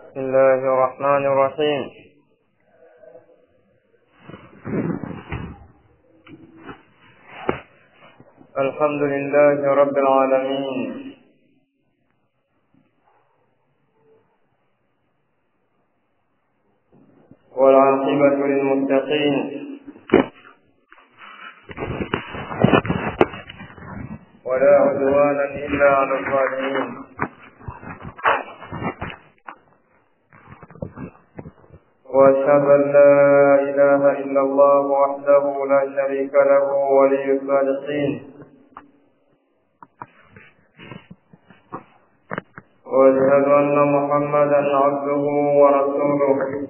بسم الله الرحمن الرحيم الحمد لله رب العالمين والعاقبة للمتقين ولا عدوانا إلا على الظالمين وأشهد أن لا إله إلا الله وحده لا شريك له ولي الصالحين وأشهد أن محمدا عبده ورسوله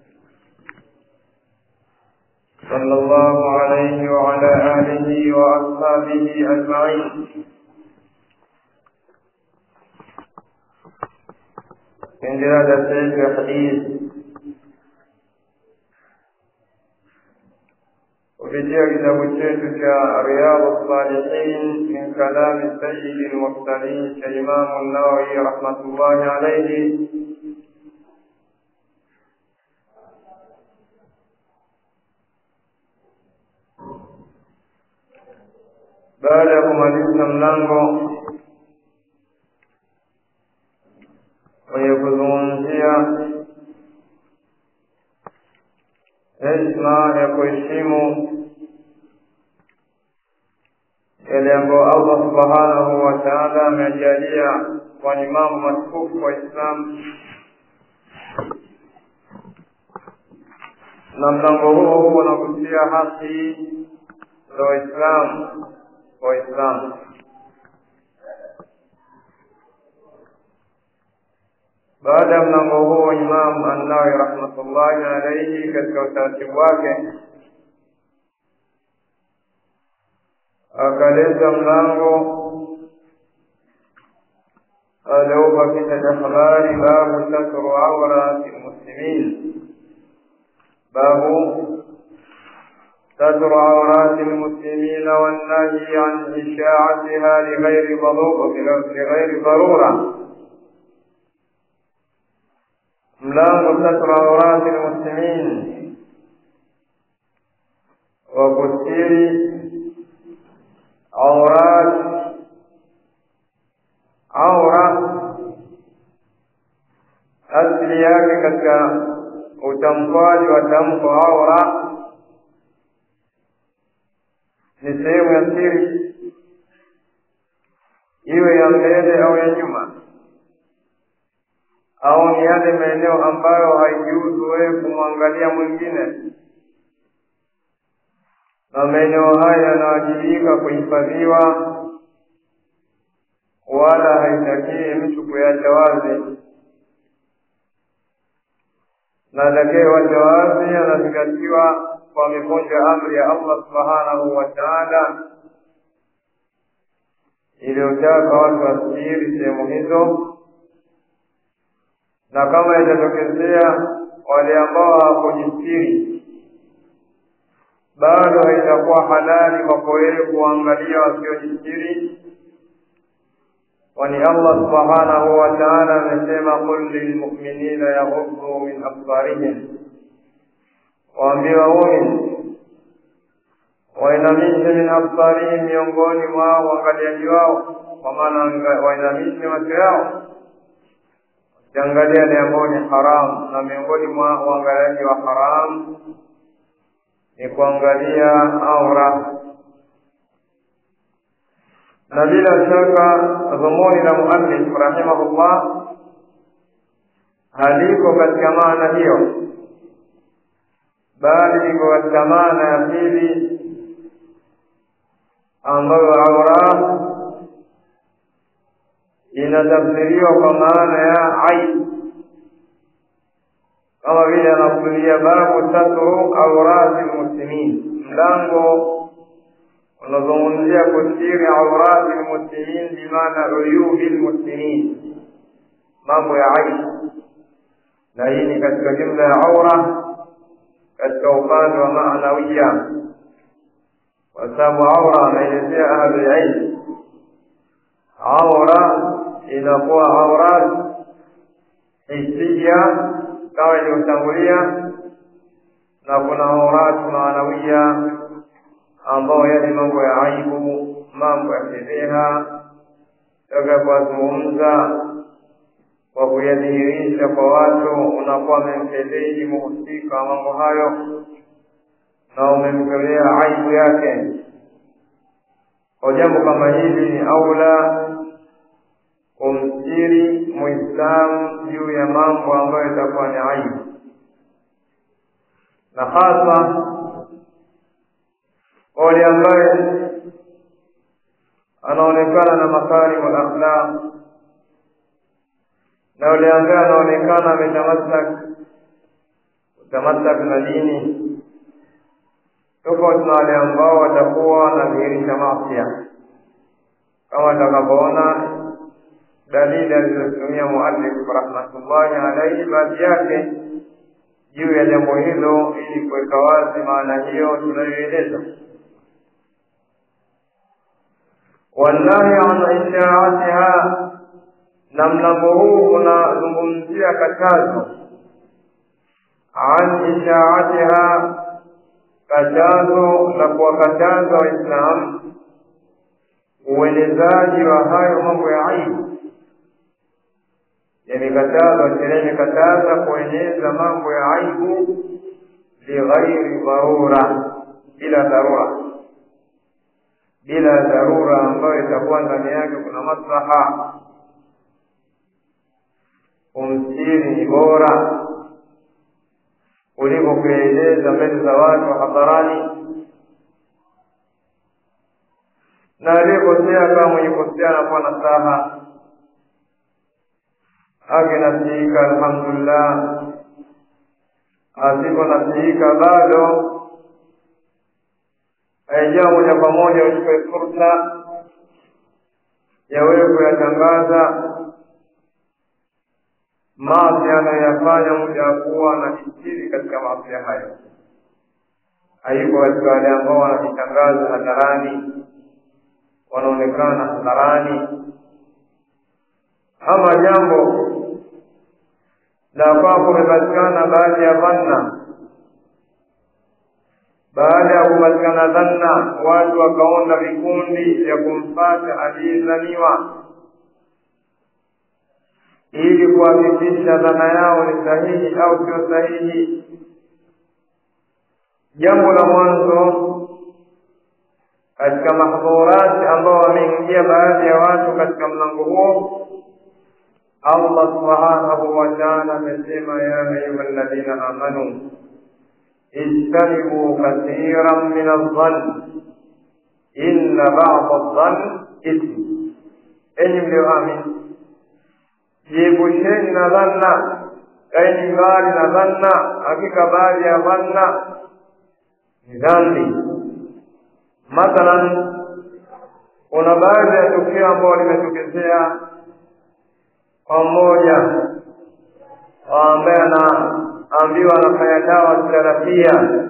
صلى الله عليه وعلى آله وأصحابه أجمعين من جلالة الحديث kupitia kitabu chetu cha Riyadhu Salihin min kalami sayyidi lmursalin cha Imamu Nawawi rahmatullahi alayhi, baada ya kumaliza mlango wenye kuzungumzia heshima ya kuheshimu yale ambayo Allah subhanahu wa ta'ala amejalia kwa ni mambo matukufu wa Islam, na mlango huo unagusia haki za Waislamu Waislamu. Baada ya mlango huo, Imam An-Nawawi rahmatullahi alayhi katika utaratibu wake akaleta mlango alioupa kichwa cha habari babu satru aurati lmuslimin, babu ستر عورات المسلمين والنهي عن إشاعتها لغير لغير ضرورة mlango satru aurati lmuslimin wa kustiri aurat aura asili yake katika utamkwaji wa tamko aura ni sehemu ya siri iwe ya mbele au ya nyuma au ni yale maeneo ambayo haijiuzu wewe kumwangalia mwingine, na maeneo haya yanawajibika kuhifadhiwa, wala haitakii mtu kuyacha wazi, na atakayewacha wazi anazingatiwa kwa amevunja amri ya Allah subhanahu wa ta'ala iliyotaka watu wasitiri sehemu hizo na kama itatokezea wale ambao hawakujistiri bado haitakuwa halali kwako wewe kuangalia wasiojistiri, kwani Allah subhanahu wa ta'ala amesema, qul lilmu'minina yaghuddu min absarihim, waambie waumini wainamishe min absarihim, miongoni mwao uangaliaji wao, kwa maana wainamishe macho yao ukiangalia yale ambayo ni haramu, na miongoni mwa uangaliaji wa haramu ni kuangalia aura, na bila shaka dhumuni la muallif rahimahullah haliko katika maana hiyo, bali liko katika maana ya pili ambayo aura inatafsiriwa kwa maana ya aibu, kama vile anakusudia babu satru aurati lmuslimin, mlango unazungumzia kustiri aurati lmuslimin, bimaana uyubi lmuslimin, mambo ya aibu, na hii ni katika jumla ya aura katika upande wa maanawiya, kwa sababu aura anaelezea ahlulilm aura inakuwa aurat hisia kama ilivyotangulia na kuna auratu maanawia ambao yale mambo ya aibu mambo ya fedheha toka kuwazungumza kwa kuyadhihirisha kwa watu unakuwa umemfedhehi muhusika wa mambo hayo na umemtolea aibu yake kwa jambo kama hili ni aula kumstiri muislamu juu ya mambo ambayo itakuwa ni aibu na hasa wale ambaye anaonekana na makarimu alakhlaq na yule ambaye anaonekana ametamasak kutamasak na dini tofauti na wale ambao watakuwa wanadhihirisha masia kama atakavyoona dalili alizotumia muallif rahmatullahi alaihi baadhi yake juu ya jambo hilo ili kuweka wazi maana hiyo tunayoeleza والنهي عن إشاعتها na mlango huu unazungumzia katazo an ishaatiha katazo la kuwakataza waislamu uenezaji wa hayo mambo ya aibu yamekatazwa sheria imekataza kueneza mambo ya aibu bighairi dharura bila dharura bila dharura ambayo itakuwa ndani yake kuna maslaha kumstiri ni bora kuliko kueleza mbele za watu hadharani na aliyekosea kama mwenye kosea anakuwa na saha akinasiika alhamdulillah asiponasiika bado haijaa moja kwa moja uchukue fursa ya wewe kuyatangaza maasi anayoyafanya muda wa kuwa anajistiri katika maasi hayo hayuko katika wale ambao wanajitangaza hadharani wanaonekana hadharani ama jambo la kwamba kumepatikana baadhi ya dhanna baada ya kupatikana dhanna watu wakaunda vikundi vya kumfata aliyezaniwa ili kuhakikisha dhana yao ni sahihi au sio sahihi jambo la mwanzo katika mahdhurati ambao wameingia baadhi ya watu katika mlango huo allah subhanahu wa taala amesema ya ayuha alladhina amanu ijtanibu kathiran min aldhann inna bada aldhann ithm enyi mlioamini jiepusheni na dhanna kaeni mbali na dhanna hakika baadhi ya dhanna ni dhambi mathalan kuna baadhi ya tukio ambao limetokezea kwa mmoja ambaye anaambiwa anafanya dawa terapia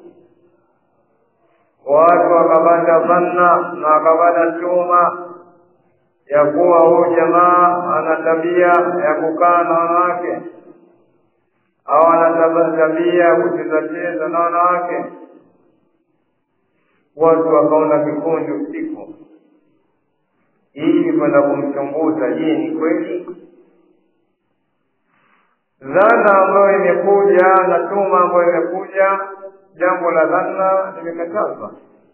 watu wakapata dhanna na wakapata chuma ya kuwa huyu jamaa ana tabia ya kukaa na wanawake au ana tabia ya kuchezacheza na wanawake watu wakaona kikundi usiku ili kwenda kumchunguza je ni kweli dhana ambayo imekuja na tuma ambayo imekuja jambo la dhana limekatazwa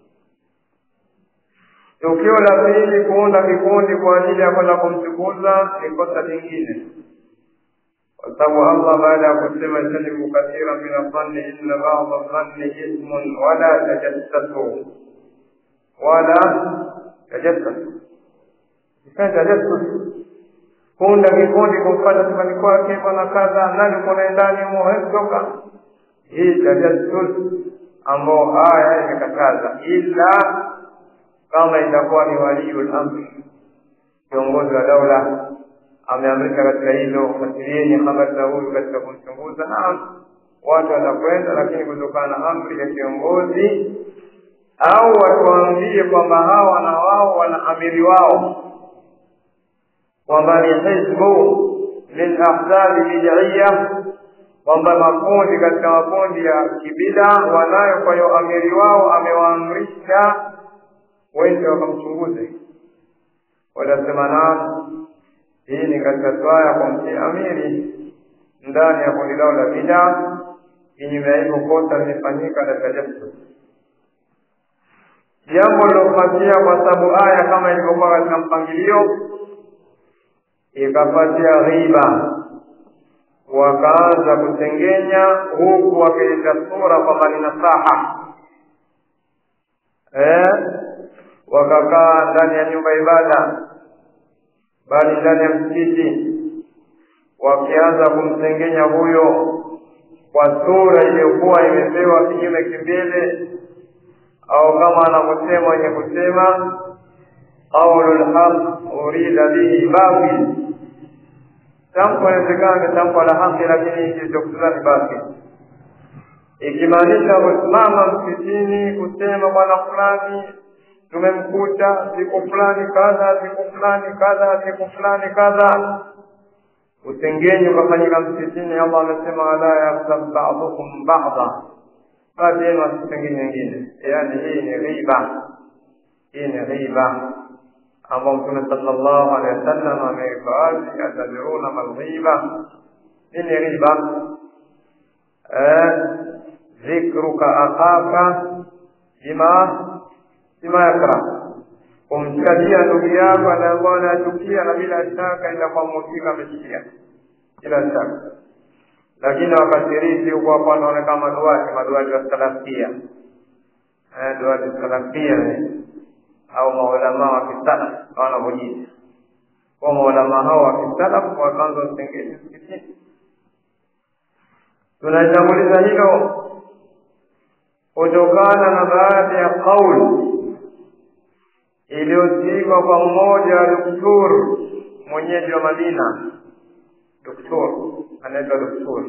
tukio la pili kuunda vikundi kwa ajili ya kwenda kumchunguza ni kosa lingine kwa sababu allah baada ya kusema jtanibu kathira min adhanni inna bada dhanni ithmun wala tajassasu wala tajassasu ifanye tajassus kuunda vikundi kumfata nyumbani kwake bwana kadha nani kuna ndani humo hawezi toka hii tajassus ambao aya imekataza ila kama itakuwa ni waliul amri kiongozi wa daula ameamrika katika hilo fuatilieni habari za huyu katika kumchunguza naam watu watakwenda lakini kutokana na amri ya kiongozi au watu waambie kwamba hawa na wao wana amiri wao kwamba ni hizbu min ahzabi bid'iyya kwamba makundi katika makundi ya kibida wanayo kwa hiyo amiri wao amewaamrisha wende wakamchunguze watasema nani hii ni katika swaya kwa mti amiri ndani ya kundi lao la bida kinyume ya hivyo kosa limefanyika katika jasad jambo lilofuatia kwa sababu aya kama ilivyokuwa katika mpangilio ikafuatia ghiba wakaanza kutengenya huku wakileta sura kwamba ni nasaha eh? wakakaa ndani ya nyumba ibada bali ndani ya msikiti wakianza kumtengenya huyo kwa sura iliyokuwa imepewa kinyume kimbele au kama anavyosema wenye kusema qaulu lhaq urida bihi batil tamko inawezekana ni tamko la haki lakini kilichokusudiwa ni batil ikimaanisha kusimama msikitini kusema bwana fulani tumemkuta siku fulani kadha siku fulani kadha siku fulani kadha utengenyi ukafanyika msikitini allah amesema wala yaghtab badukum bada baadhi yenu asitengeni wengine yaani hii ni ghiba hii ni ghiba ambao mtume sallallahu alaihi wasallam ameweka wazi atadruna malghiba nini ghiba dhikruka akhaka bima bima yakra kumtajia ndugu yako ambaye anachukia na bila shaka itakuwa mhusika amechukia bila shaka lakini wakasirisi huko hapo wanaonekana maduati maduati wa salafia eh, duati salafia au maulama wa kisalaf wanavyojiita kwa maulama hao wa kisalaf wakaanza usengeni msikitini tunaitanguliza hilo kutokana na baadhi ya kauli iliyosikwa kwa mmoja wa doktor mwenyeji wa Madina, doktor anaitwa doktor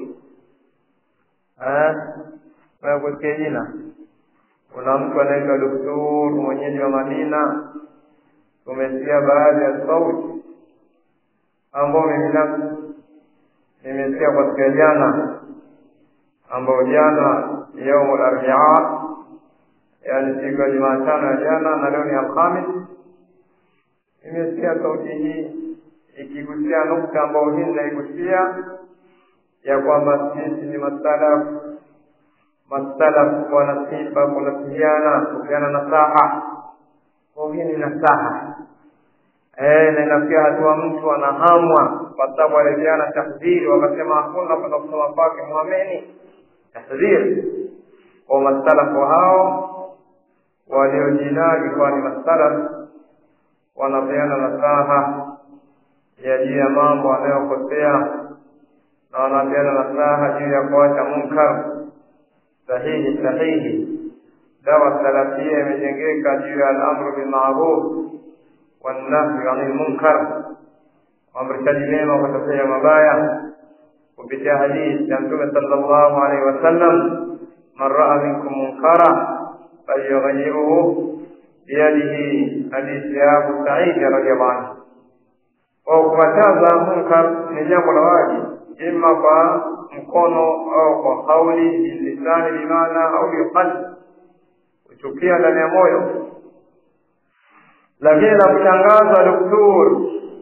kusikia jina. Kuna mtu anaitwa doktor mwenyeji wa Madina, tumesikia baadhi ya sauti ambao mimi binafsi nimesikia kwa siku ya jana, ambao jana yaumul arbia yaani siku ya Jumatano ya jana na leo ni Alhamis. Nimesikia sauti hii ikigusia nukta ambayo hii ninaigusia ya kwamba sisi ni masalaf, masalaf wanasifa kunasihiana, kupeana nasaha. Kwa hii ni nasaha eh, na inafikia hatua mtu anahamwa kwa sababu alipeana tahdhiri, wakasema hakuna kwenda kusoma kwake mwameni tahdhiri kwa masalafu hao waliojinadi kuwa ni masalaf wanapeana nasaha ya juu ya mambo wanayokosea na wanapeana nasaha juu ya kuacha munkar sahihi sahihi. Dawa salafia imejengeka juu ya alamru bilmaruf wannahyu anil munkar, uamrishaji mema kutokea mabaya kupitia hadithi ya Mtume sallallahu alaihi wasallam, man raa minkum munkara falyughayyirhu biyadihi, hadithi ya Abu Saidi radhiallahu anhu. Kwa kukataza munkar ni jambo la wajibu, ima kwa mkono au kwa kauli, bilisani bimaana au biqalbi, kuchukia ndani ya moyo. Lakini la kushangaza, doktor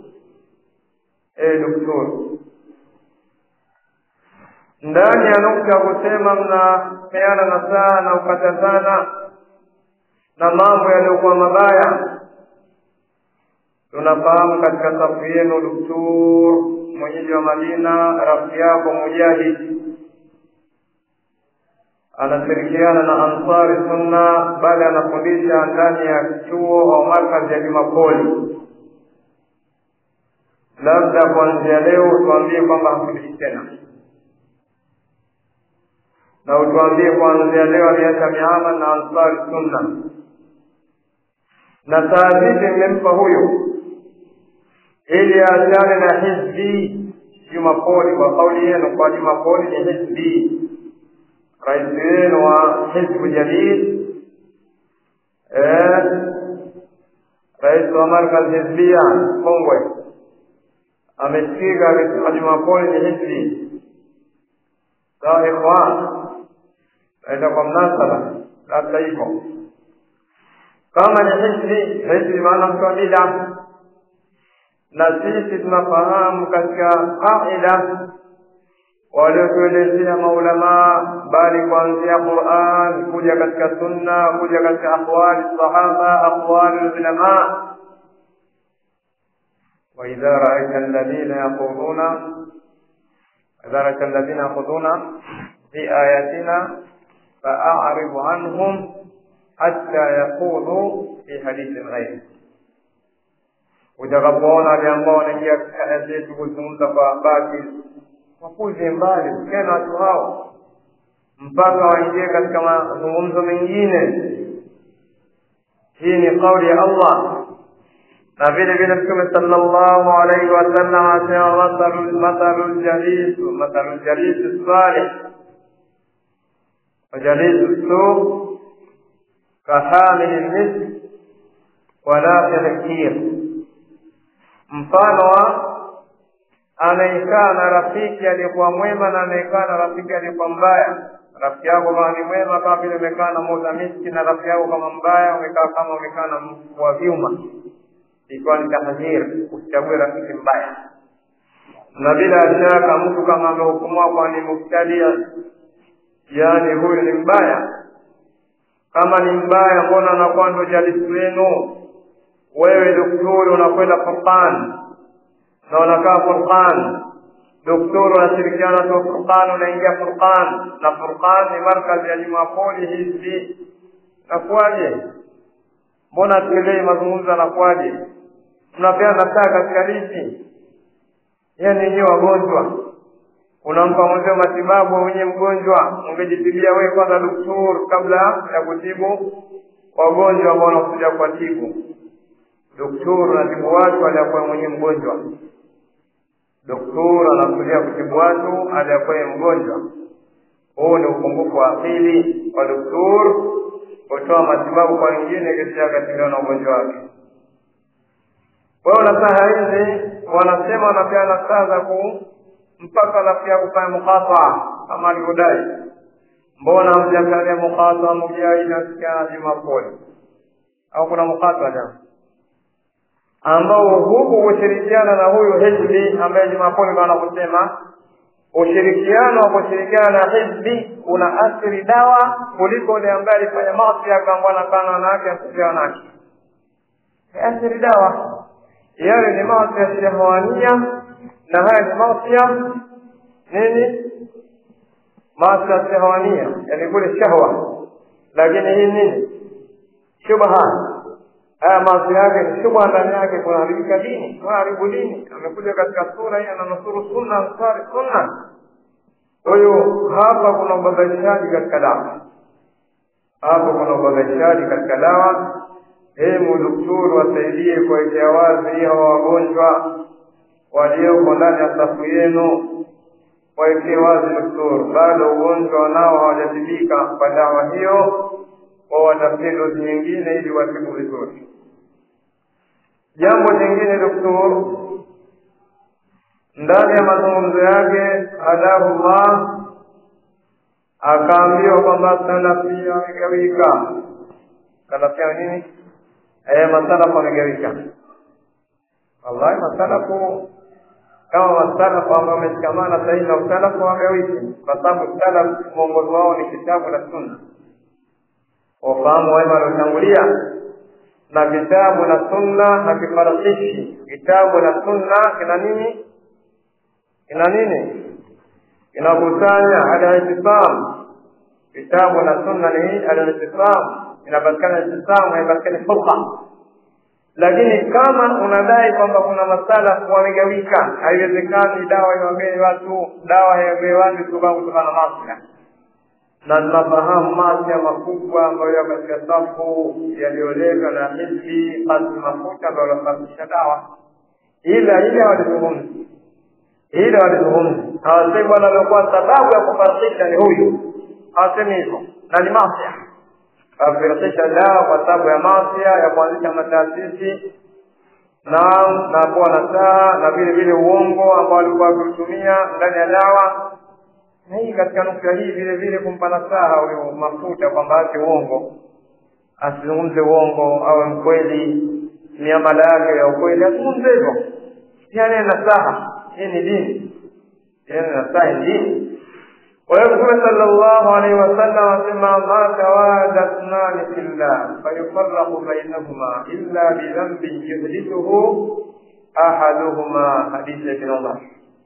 eh, doktor ndani ya nukta ya kusema mnapeana nasaha na ukatazana na mambo yaliyokuwa mabaya. Tunafahamu katika safu yenu doktor mwenyeji wa Madina, rafiki yako Mujahid anashirikiana na Ansari Sunna, bali anafundisha ndani ya chuo au markazi ya Jumapoli. Labda kuanzia leo tuambie kwamba hafundishi tena na utuambie kuanzia leo aliacha miamala na Ansari Sunna na saa zipi mmempa huyo ili aachane na hizbi Jumapoli. Kwa kauli yenu, kwa Jumapoli ni hizbi, rais wenu wa hizbu jadid, rais wa markaz hizbia Kongwe amesikika akisema Jumapoli ni hizbi sawa ikhwan naenda kwa mnasaba labda hivyo kama ni hizbi hizbi maana mtu wa bid'a na sisi tunafahamu katika qaida waliotuelezea maulamaa bali kuanzia Qur'an kuja katika sunna kuja katika aqwali sahaba aqwali ulama وإذا رأيت الذين يقولون إذا رأيت الذين يخوضون في آياتنا فأعرض عنهم حتى يخوضوا في حديث غيره utakapoona wale ambao wanaingia katika aya zetu kuzungumza kwa baki wapuze mbali usikie na watu hao mpaka waingie katika mazungumzo mengine hii ni kauli ya allah na vile vile mtume sallallahu alaihi wasallam asema mathalu mathalu ljalisu mathalu ljalisu salih wajalisu su kahamili lmisk wanafihi kir mfano wa anayekaa na rafiki aliyekuwa mwema na anayekaa na rafiki aliyekuwa mbaya rafiki yako kama ni mwema kama vile umekaa na muuza miski na rafiki yako kama mbaya umekaa kama umekaa na wa vyuma ikiwa ni tahdhir usichague rafiki mbaya na bila shaka mtu kama amehukumiwa kwa ni mubtadia yaani huyu ni mbaya kama ni mbaya mbona anakuwa ndo jalisi wenu wewe daktari unakwenda Furqan na unakaa Furqan daktari unashirikiana tu Furqan unaingia Furqan na Furqan ni markazi ya Jumapoli hizi nakuwaje mbona tuelei mazungumzo anakuwaje mnapeana nasaa katika lipi yani wenyewe wagonjwa unampa mwenzio matibabu wenye mgonjwa ungejitibia wewe kwanza daktari kabla ya kutibu wagonjwa ambao wanakuja kwa tibu daktari anatibu watu aliyakuwa mwenye mgonjwa daktari anakuja kutibu watu aliyakuwa mgonjwa huu ni upungufu wa akili wa daktari kutoa matibabu kwa wengine kisha akatibiwa na ugonjwa wake kwa hiyo nasaha hizi wanasema wanapeana saa za ku mpaka rafiki yako kufanya mukata kama alivyodai mbona hamjakalia mukata mujai nasikia jumapoli au kuna mukata jana ambao huku kushirikiana na huyu hizbi ambaye jumapoli bana kusema ushirikiano wa kushirikiana na hizbi una athiri dawa kuliko ule ambaye alifanya maasi akaambwa nakana wanawake asifia wanawake athiri dawa yale ni maasi ya shahawania na haya ni maasi ya nini maasi ya shahawania yani kule shahwa lakini hii nini shubha haya maasi yake ni shubha ndani yake kunaharibika dini kunaharibu dini amekuja katika sura hii ananusuru sunna ansari sunna kwa hiyo hapa kuna ubabaishaji katika dawa hapa kuna ubabaishaji katika dawa hemu daktari wasaidie kuwekea wazi hawa wagonjwa walioko ndani ya safu yenu wawekee wazi daktari bado ugonjwa wanao hawajatibika kwa dawa hiyo wao watafute dozi nyingine ili watibu vizuri jambo jingine daktari ndani ya mazungumzo yake hadahullah akaambiwa kwamba salafia wamegawika salafia nini eh masalafu wamegawika wallahi masalafu kama masalafu ambao wameshikamana sahihi na usalafu wagawiki kwa sababu salaf mwongozo wao ni kitabu na sunna wafahamu wema waliotangulia na vitabu na sunna na vifarakishi kitabu na sunna kina nini kina nini kinakusanya al-ihtisam vitabu na sunna ni al-ihtisam inapatikana ihtisam haipatikani furqa lakini kama unadai kwamba kuna masala wamegawika haiwezekani dawa iwagee watu dawa haiwagee watu sababu kutokana na masia na tunafahamu masia makubwa ambayo yako katika safu yaliyoleka na hisi basi mafuta ndo alosababisha dawa ila ile hawalizungumzi ile walizungumza hawasemi bwana aliokuwa sababu ya kufarikisha ni huyu hawasemi hivyo na ni masia afarikisha dawa kwa sababu ya masia ya kuanzisha mataasisi naam na kuwa na saa na vile vile uongo ambao alikuwa akiutumia ndani ya dawa na hii katika nukta hii vile vile kumpa nasaha huyu mafuta kwamba ache uongo asizungumze uongo awe mkweli miamala yake ya ukweli azungumze hivyo yani nasaha hii ni dini yani nasaha ni dini kwa hiyo mtume sallallahu alaihi wasallam asema ma tawada thnani fillah fayufarraqu bainahuma illa bidhanbin yuhdithuhu ahaduhuma hadithi ya ibn umar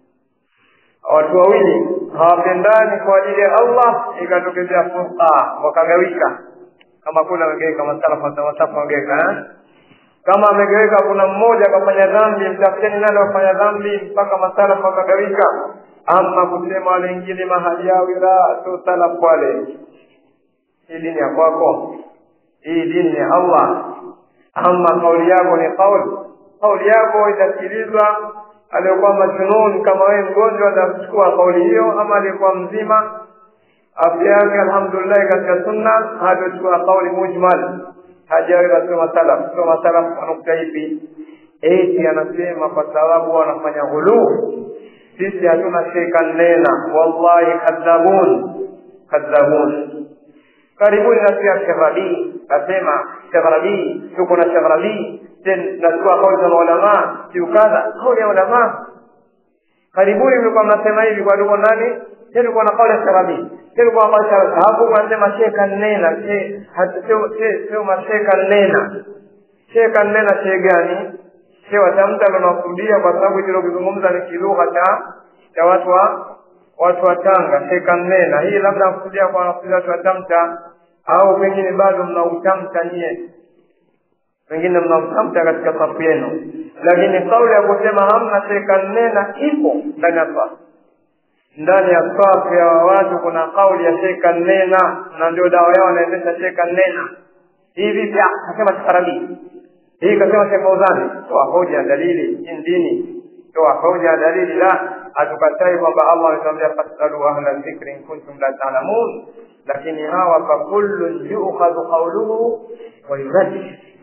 watu wawili hawapendani kwa ajili ya allah ikatokezea furqa wakagawika kama kule amegeweka masalafa masafa wamegeweka eh? kama amegeweka kuna mmoja akafanya dhambi mtafuteni nani wafanya dhambi mpaka masalafu wakagawika ama kusema wale wengine mahali yao ila sio salafu wale hii dini ya kwako hii dini ya allah ama kauli yako ni kauli kauli yako itasikilizwa aliyekuwa majnun kama wewe mgonjwa atachukua kauli hiyo ama aliyekuwa mzima afya yake alhamdulillah katika sunna hatochukua kauli mujmal hajaweza soma salaf soma salaf kwa nukta hivi eti anasema kwa sababu wanafanya ghuluu sisi hatuna sheka nena wallahi kadhabun kadhabun karibuni nasikia Sheikh Rabii asema Sheikh Rabii tuko na Sheikh Rabii nachukua kauli za maulamaa siu kadha kauli ya ulamaa karibuni mlikuwa mnasema hivi kwa tuko nani tulikuwa na kauli ya Sheikh Rabii tulikuwa na kauli ya hapo wanasema sheka nena sio masheka nena sheka nena she gani she watamta linakusudia kwa sababu hilo kuzungumza ni kilugha cha cha watu wa watu wa Tanga sheka nena hii labda kusudia kwa wanafunzi watu wa Tamta au pengine bado mnautamta nyie pengine mnautamta katika safu yenu lakini kauli ya kusema hamna sheka nena ipo ndani ya safu ndani ya safu ya watu kuna kauli ya sheka nena na ndio dawa yao wanaendesha sheka nena hivi pia kasema Sharabi hii kasema Sheikh Fauzani toa hoja dalili hii dini toa hoja dalili la hatukatai kwamba Allah ametuambia fasalu ahla dhikri in kuntum la ta'lamun lakini hawa fa kullun yu'khadhu qawluhu wa yurad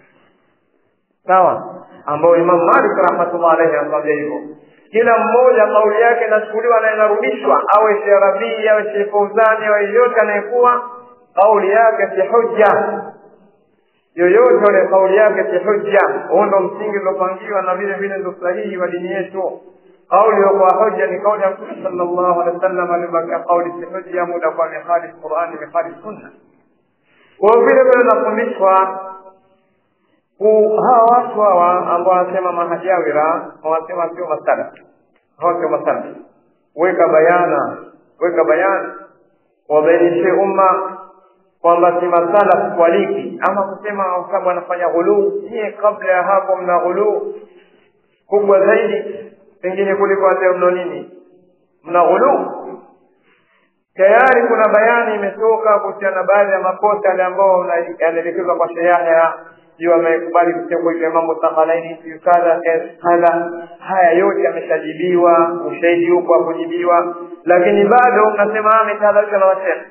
sawa ambao Imam Malik rahmatullah alayhi anamwambia hivyo kila mmoja kauli yake inachukuliwa na inarudishwa awe Sheikh Rabii awe Sheikh Fauzani awe yeyote anayekuwa kauli yake si hujja yoyote ule kauli yake si hujja huo ndo msingi uliopangiwa na vile vile ndo sahihi wa dini yetu kauli kwa hoja ni kauli ya mtume sallallahu alaihi wasallam alibakia kauli si hujja muda kwa mihali Qur'ani mihali sunna kwa vile vile nafundishwa hawa watu hawa ambao wanasema mahajawira wanasema sio masala hawa sio masala weka bayana weka bayana wabainishe umma kwamba si masala kualiki ama kusema sababu anafanya ghuluu nyie kabla ya hapo mna ghuluu kubwa zaidi pengine kuliko hata mno nini mna ghuluu tayari kuna bayani imetoka kuhusiana na baadhi ya makosa yale ambao yanaelekezwa kwa sheria sio amekubali kusema ile mambo takhalaini sio kadha kadha haya yote yameshajibiwa ushahidi huko kujibiwa lakini bado mnasema ametahadharisha na wasema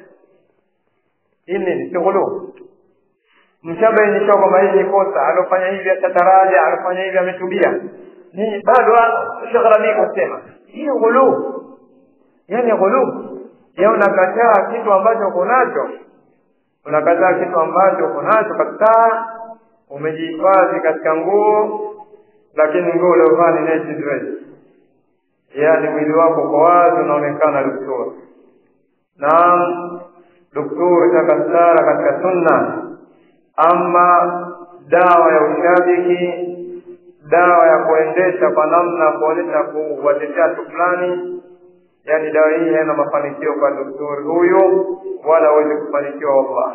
hii nini sio ghuluu mshabainisha kwamba hii ni kosa alofanya hivi atataraja alofanya hivi ametubia ni bado Sheikh Rabi kusema hii ghuluu yani ghuluu ya unakataa kitu ambacho uko nacho unakataa kitu ambacho uko nacho kabisa umejihifadhi katika nguo lakini nguo uliovaa ni naked dress yaani mwili wako uko wazi unaonekana doktori naam doktori takastara katika sunna ama dawa ya ushabiki dawa ya kuendesha kwa namna kuonyesha kuwatetea watu fulani yaani dawa hii haina mafanikio kwa doktori huyu wala hawezi kufanikiwa wallah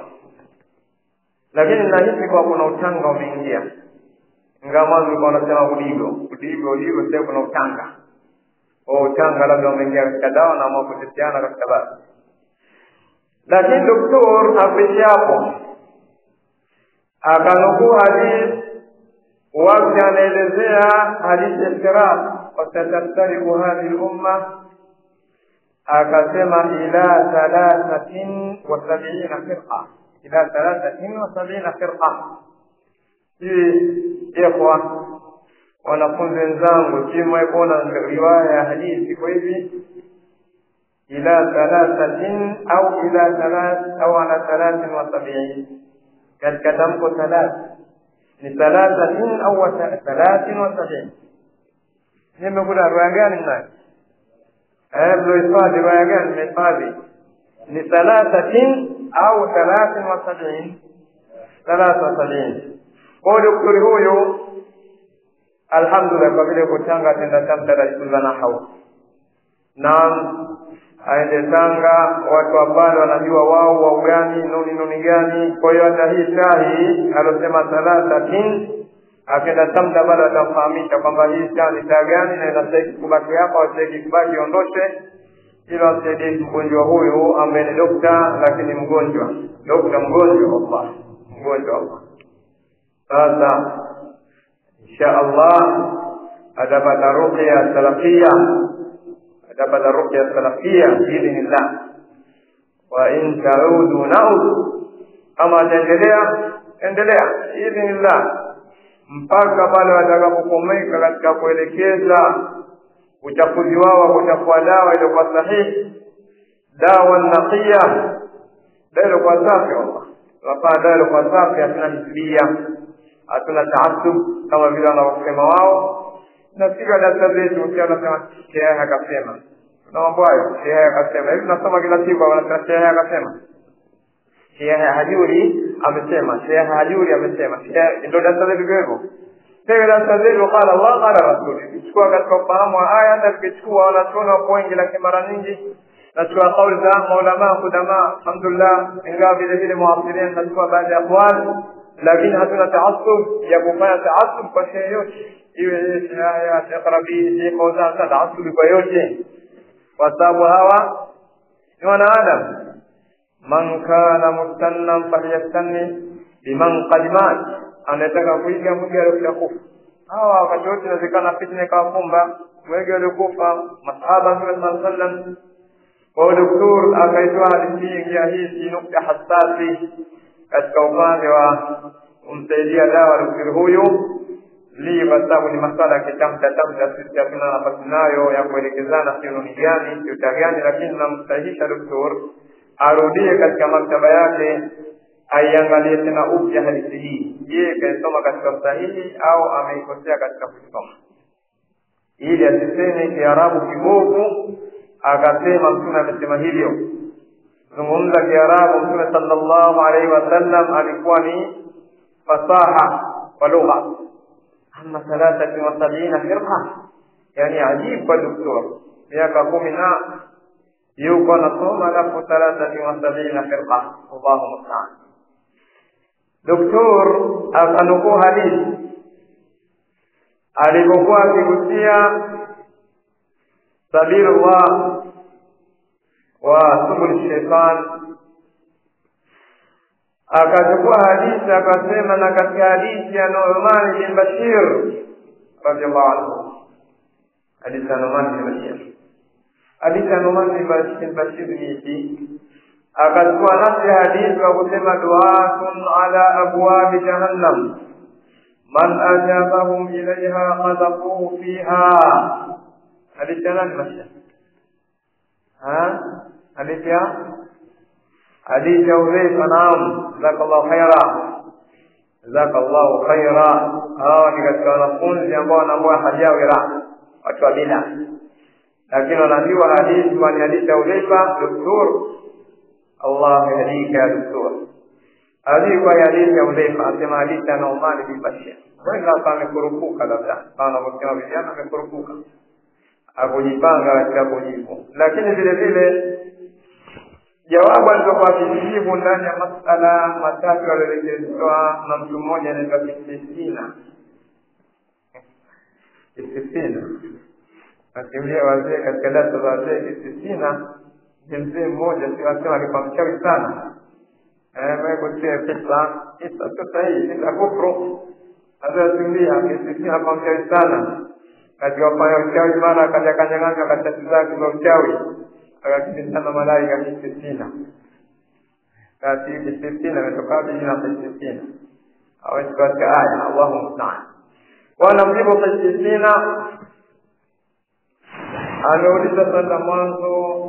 lakini nahisi kwa kuna utanga umeingia ingawa mwanzo ulikuwa unasema udigo udigo udigo sasa kuna utanga o utanga labda umeingia katika dawa na ambao kuteteana katika basi lakini doktor apishi hapo akanukuu hadithi wakati anaelezea hadithi iftiraq wasataftariku hadhihi lumma akasema ila thalathatin wa sabiina firqa ila thalathatin wa sabiina firqa hii ikhwa wanafunzi wenzangu chimwe kuona riwaya ya hadithi kwa hivi ila thalathatin au ila thalath au ala thalathin wa sabiin katika tamko thalath ni thalathatin au thalathin wa sabiin nimekuta riwaya gani mnayo eh mlohifadhi riwaya gani mmehifadhi ni thalathatin au thalathin wa sabiin thalatha wa sabiin kwa daktari huyu alhamdulillah kwa vile kutanga tenda tamta rasulullah nahau naam aende Tanga, watu wa pale wanajua wao wau gani nuni nuni gani. Kwa hiyo hata hii shahi alosema thalathatin, akenda Tamda bado atamfahamisha kwamba hii shaa ni taa gani na inastahili kubaki hapa, wastahili kubaki ondoshe, ili wasaidie mgonjwa huyu ambaye ni dokta, lakini mgonjwa dokta mgonjwa, Allah mgonjwa Allah. Sasa insha Allah atapata ruqya salafia atapata ruqya salafia biidhnillah wa in taudu naudu kama ataendelea endelea biidhnillah mpaka pale watakapokomeka katika kuelekeza uchafuzi wao kutakuwa dawa iliyokuwa sahihi dawa naqiya dawa iliyokuwa safi wallah tunafanya dawa iliyokuwa safi hatuna hisbia hatuna taasub kama vile wanavyosema wao nafika darasa zetu ukiwa unasema shehe akasema na mambo hayo shehe akasema hivi tunasoma kila siku wanasema shehe akasema shehe hajuri amesema shehe hajuri amesema ndio darasa zetu hivyo Sasa darasa zetu qala Allah qala rasul tukichukua katika ufahamu wa aya hata tukichukua wanachuoni wako wengi lakini mara nyingi nachukua kauli za maulama kudama alhamdulillah ingawa vile vile muasirin nachukua baadhi ya aqwal lakini hatuna taasub ya kufanya taasub kwa shehe yote iwe Sheikh Yahya, Sheikh Rabi, Sheikh Fauzan, taasubi kwa yote, kwa sababu hawa ni wanaadamu. Man kana mustannan falyastanni biman qad mat, anataka kuiga mwiga aliokuja kufa. Hawa wakati wote inawezekana fitna ikawakumba wengi waliokufa masahaba Mtume sallallahu alaihi wasallam. Kwa hiyo doktor akaitoa hadithi hii ingia hii si nukta hasasi katika upande wa kumsaidia dawa daktari huyu li kwa sababu ni masala ya kitamta tamta, sisi hatuna nafasi nayo ya kuelekezana kiunoni gani kiuta gani, lakini namsahihisha doktor arudie katika maktaba yake aiangalie tena upya hadithi hii. Je, kaisoma katika usahihi au ameikosea katika kusoma, ili asiseme Kiarabu kibovu akasema Mtume amesema hivyo. Zungumza Kiarabu, Mtume sallallahu alaihi wasallam alikuwa ni fasaha kwa lugha ama thalathati wa sabina firqa, yani ajibu kwa doktor, miaka kumi na yuko anasoma, alafu thalathati wa sabina firqa, Allahu mustaan. Doktor akanukuu hadithi alipokuwa akigusia sabilullah wa subul shaitan akachukua hadithi akasema, na katika hadithi ya Nu'man bin Bashir radhiallahu anhu, hadithi ya Nu'man bin Bashir, hadithi ya Nu'man bin Bashir ni ipi? Akachukua nafsi ya hadithi wa kusema, duatun ala abwabi jahannam man ajabahum ilaiha qadhafuhu fiha. Hadithi ya nani Bashir? Hadithi ya hadithi ya Hudhaifa. Naam, jazakallahu khaira, jazakallahu khaira. Hawa ni katika wanafunzi ambao wanaambua hajawira, watu wa bida, lakini wanaambiwa hadithi kwani hadithi ya Hudhaifa. Doktor, Allah yahdika ya doktor, hadithi kwa hadithi ya Hudhaifa, asema hadithi ya Nu'man bin Bashir. Wengi hapa amekurupuka, labda kama wanavyosema vijana, amekurupuka akujipanga katika kujibu, lakini vile vile jawabu alizokuwa akijibu ndani ya masala matatu aliyoelekezwa na mtu mmoja anaitwa Istisina. Istisina nakimbia wazee katika darasa za wazee. Istisina ni mzee mmoja, si wasema alikuwa mchawi sana, kutia kisa kisa sio sahihi, kisa kufru azasimbia. Istisina alikuwa mchawi sana katika kufanya uchawi, mara akaja kanyang'anywa karatasi zake za uchawi akakimbizana malaika Istisina. Basi Istisina imetoka wapi jina la Istisina? Hawezi katika aya, Allahu musta'an. wanamjibu Qisisina ameuliza sasa mwanzo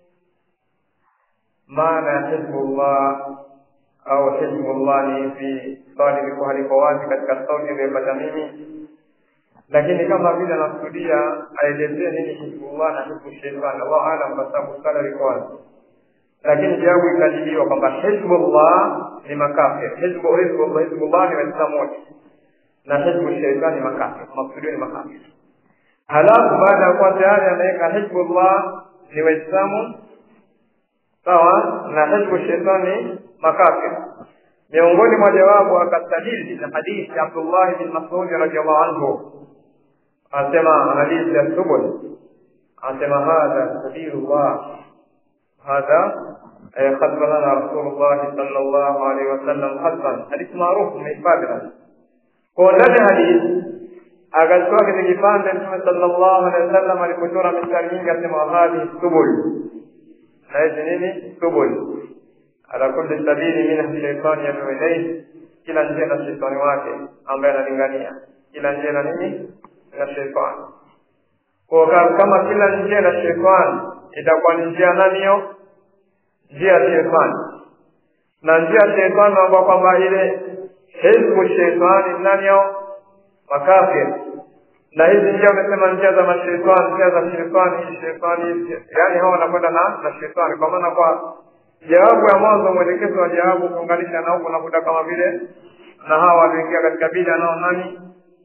maana ya hizbullah au hizbullah ni ipi swali liko haliko wazi katika sauti iliyopata mimi lakini kama vile anakusudia aelezee nini hizbullah na hizbu sheitani allahu alam kwa sababu swala liko wazi lakini jawabu ikajibiwa kwamba hizbullah ni makafir hizbu hizbullah hizbullah ni waislamu wote na hizbu sheitani ni makafir maksudio ni makafir halafu baada ya kuwa tayari anaweka hizbullah ni waislamu sawa na hizbu sheitani makafir miongoni mwa jawabu akastadili na hadithi ya abdullahi bin masudi radiallahu anhu anasema hadithi ya subul anasema hadha sabilullah هذا خطب لنا رسول الله صلى الله عليه وسلم خطبا حديث معروف من فاضل kwa ndani hadithi akachukua kile kipande mtume sallallahu alaihi wasallam alipochora mistari mingi asema hadhi subul na hizi nini subul ala kulli sabili min shaitani yad'u ilayhi kila njia na shaitani wake ambaye analingania kila njia na nini na shaitani kwa kama kila njia na shaitani itakuwa ni njia nani hiyo njia ya shetani na njia ya shetani ambao kwamba ile hizbu shetani nani yao makafir na hizi njia wamesema njia za mashetani njia za shetani shetani yani hao wanakwenda na na shetani kwa maana kwa jawabu ya mwanzo mwelekezo wa jawabu kuunganisha na huko nakuta kama vile na hawa walioingia katika bida nao nani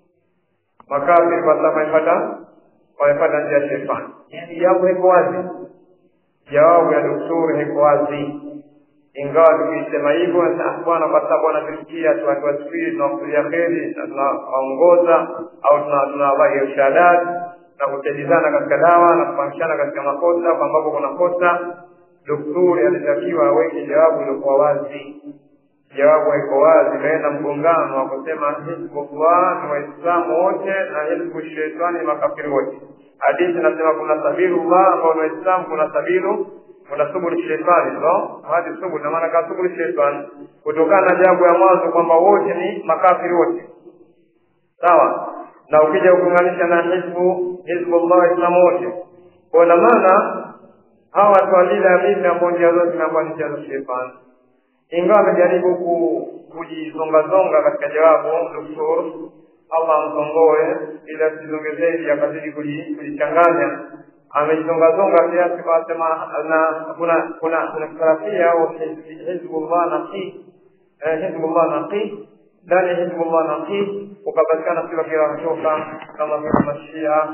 makafir kwa sababu wamepata wamepata njia ya shetani yani jambo iko wazi jawabu ya daktari iko wazi ingawa tukisema hivyo bwana kwa sababu wanatusikia tuwatuwasifiri tunawakulia kheri na tunawaongoza au tunawapa irshadat na kusaidizana katika dawa na kufahamishana katika makosa kwa ambapo kuna kosa daktari alitakiwa aweke jawabu iliokuwa wazi jawabu haiko wazi kaenda mgongano wa kusema hizbullah ni waislamu wote na hizbu shetani ni makafiri wote hadithi inasema kuna sabilullah ambao ni waislamu kuna sabilu kuna subul shetani so hadi subul na maana ka subul shetani kutokana na jambo ya mwanzo kwamba wote ni makafiri wote sawa na ukija kuunganisha na hizbu hizbullah waislamu wote kwa na maana hawa watu walile amini ambao njia zote zinakuwa ni njia za shetani ingawa amejaribu kujizongazonga katika jawabu doktor allah amsongoe ili asizonge zaidi akazidi kujichanganya amejizongazonga kiasi kasema na kuna kuna kuna salafia au hizbullah naqi hizbullah naqi ndani ya hizbullah naqi ukapatikana sura kirachoka kama vile mashia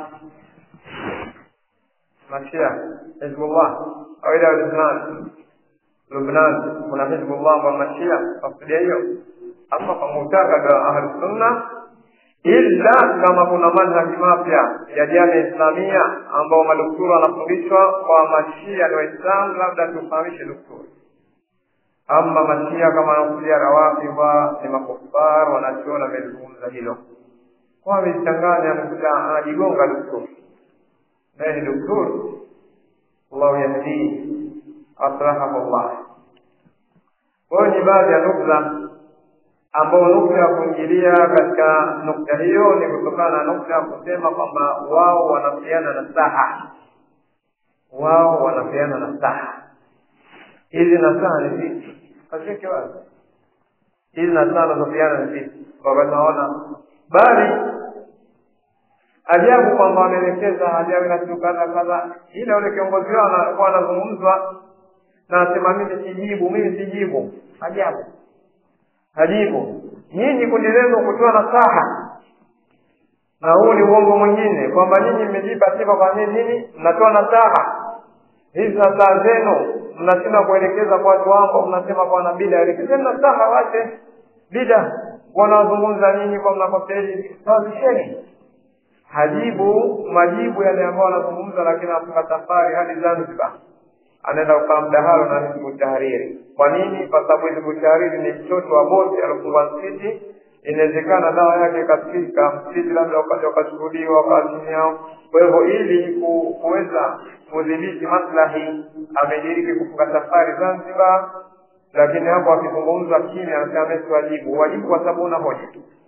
mashia hizbullah au ila lisnan Lubnan kuna Hizbullah ambao mashia tafsiria hiyo ama kwa mutakada ahli sunna illa kama kuna manhaji mapya ya jamii islamia ambao madoktori wanafundishwa kwa mashia na waislamu labda tufahamishe doktori ama mashia kama wanakuja rawafidha ni makufar wanachoona amezungumza hilo kwa amejichanganya amekuja anajigonga doktori naye ni doktori allahu yahdii aslahahullah kwa hiyo ni baadhi ya nukta ambao nukta ya kuingilia katika nukta hiyo ni kutokana na nukta ya kusema kwamba wao wanapeana nasaha wao wanapeana nasaha hizi nasaha ni vipi kasheke wazi hizi nasaha wanazopeana ni vipi wakati naona bali ajabu kwamba wameelekeza ajabu na kitu kadha kadha ile ule kiongozi wao anakuwa anazungumzwa na anasema mimi sijibu mimi sijibu ajabu hajibu nyinyi kundi lenu kutoa nasaha na huu ni uongo mwingine kwamba nyinyi mmejipa sifa kwa nini nini mnatoa nasaha hizi nasaha zenu mnashinda kuelekeza kwa watu wangu mnasema kwa na bida elekezeni nasaha wache bida wanawazungumza nyinyi kwa mnakoseli sawazisheni hajibu majibu yale ambayo wanazungumza lakini anafunga safari hadi zanzibar anaenda kukaa mdahalo na hizbu tahariri kwa nini kwa sababu hizbu tahariri ni mtoto wa bosi alofungwa msikiti inawezekana dawa yake ikafika msikiti labda ukaja ukachukuliwa ukawa chini yao kwa hivyo ili kuweza kudhibiti maslahi amediriki kufunga safari zanzibar lakini hapo akizungumzwa kimya anasema mesi wajibu wajibu kwa sababu una hoja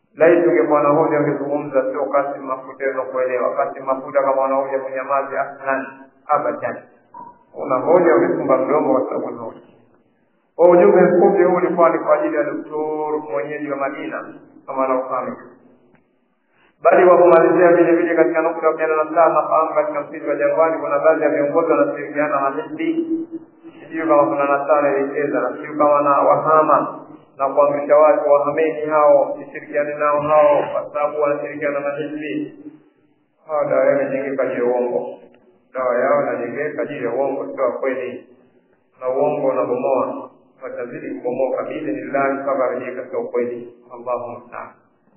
laiti ungekuwa na hoja ungezungumza sio kasi mafuta za kuelewa kasi mafuta kama una hoja kunyamazi aslan abadan una hoja ungefunga mdomo kwa sababu na hoja kwa ujumbe mfupi huu ulikuwa ni kwa ajili ya doktor mwenyeji wa madina kama anaofahamika bali kwa kumalizia vile vile katika nukta ya mia na saa nafahamu katika msitu wa jangwani kuna baadhi ya viongozi wanashirikiana na hizbi sijui kama kuna nasara ilicheza na sijui kama na wahama na kuamrisha watu wahameni hao sishirikiane nao hao kwa sababu wanashirikiana na hizbi hawa dawa yao inajengeka juu ya uongo dawa yao inajengeka juu ya uongo sio kweli na uongo unabomoa watazidi kubomoka biidhnillahi mpaka arejee katika ukweli allahu mustaan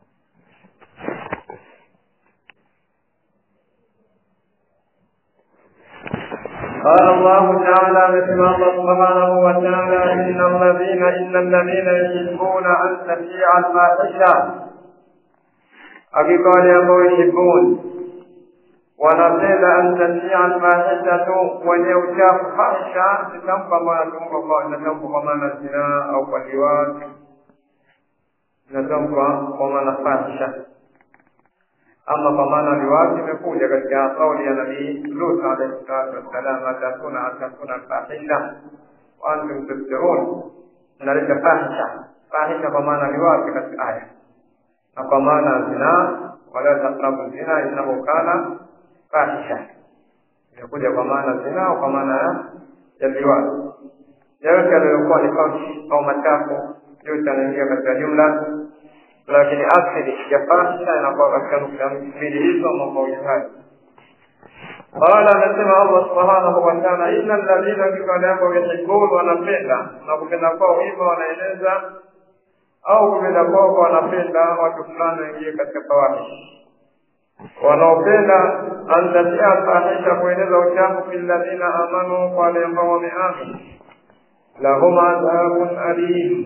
قال الله تعالى مثل الله سبحانه وتعالى إن الذين إن الذين يحبون أن تشيع الفاحشة hakika wale ambao yuhibun wanapenda an tashia alfahishatu wenye uchafu fahisha ni tamko ambayo natamka kwa natamka kwa maana zinaa au kwa liwati natamka kwa maana fahisha ama kwa maana liwati imekuja katika kauli ya nabii lut alaihi salatu wassalam atakuna atakuna fahisha wa antum tubsirun naleta fahisha fahisha kwa maana liwati katika aya na kwa maana zinaa wala taqrabu zina innahu kana fahisha imekuja kwa maana zina kwa maana ya liwati yote aliyokuwa ni kaushi au machafu yote anaingia katika jumla lakini asili ya fahisha inakuwa katika nukta mbili hizo ama mawili hayo قال anasema Allah subhanahu wa ta'ala inna alladhina kikale ambao yuhibbun wanapenda na kupenda kwao hivyo wanaeleza au kupenda kwao wanapenda watu fulani waingie katika fawahish wanaopenda antatia fahisha kueneza uchafu fi ladhina amanu kwa wale ambao wameamini lahum adhabun alim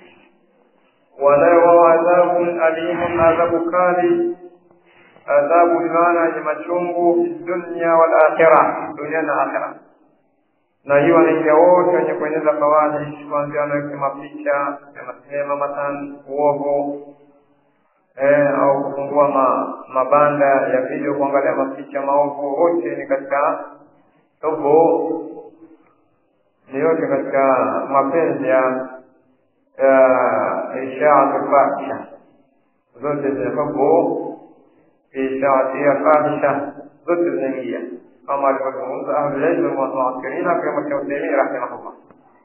wanayo adhabun alimun adhabu kali adhabu bimaana yenye machungu fi dunya wal akhira dunia na akhira na hiyo wanaingia wote wenye kueneza fawahish kuanzia wanaweke mapicha ya masinema matan uovu eh, au kufungua ma, mabanda ya video kuangalia mapicha maovu wote ni katika tobo ni yote katika mapenzi ya ishaatu fahisha zote zinafabu ishaati ya fahisha zote zinaingia kama alivyozungumza ahlulilmu walmuakirina kama Shaukani rahimahullah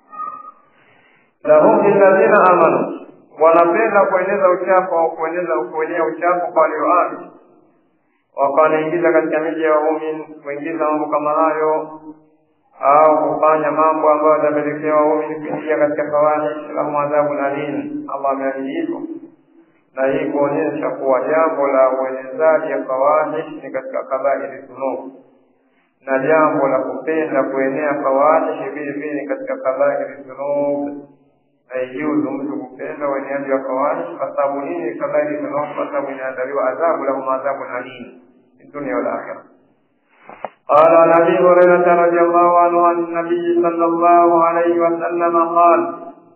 lahum lilladhina amanu wanapenda kueneza uchafu au kueneza kuenea uchafu kwa walioamini wakanaingiza katika miji ya waumini kuingiza mambo kama hayo au kufanya mambo ambayo yatapelekea waumini kuingia katika fawahish lahum adhabun alim allah ameahidi hivyo na hii kuonyesha kuwa jambo la uenezaji ya fawahish ni katika kabairi dhunub na jambo la kupenda kuenea fawahish vile vile ni katika kabairi dhunub haijuzu mtu kupenda ueneaji wa fawahish kwa sababu nini kabairi dhunub kwa sababu inaandaliwa adhabu lahum adhabun alim fi dunia wal akhirah قال عن ابي هريره رضي الله عنه عن النبي صلى الله عليه وسلم قال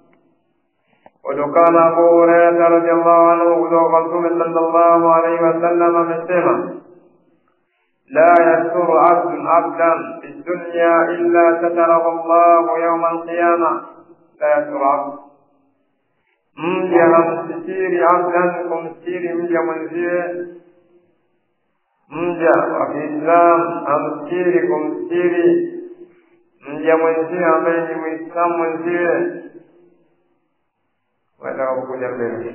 وكان ابو هريره رضي الله عنه kutoka mtume صلى الله عليه وسلم amesema لا يستر عبد عبدا في الدنيا الا ستره الله يوم القيامه لا يستر عبد mja hamsitiri abdan kumstiri mja mwenzie mja wa kiislam amstiri kumstiri mja mwenzie ambaye ni mwislamu mwenzie watakapokuja mbele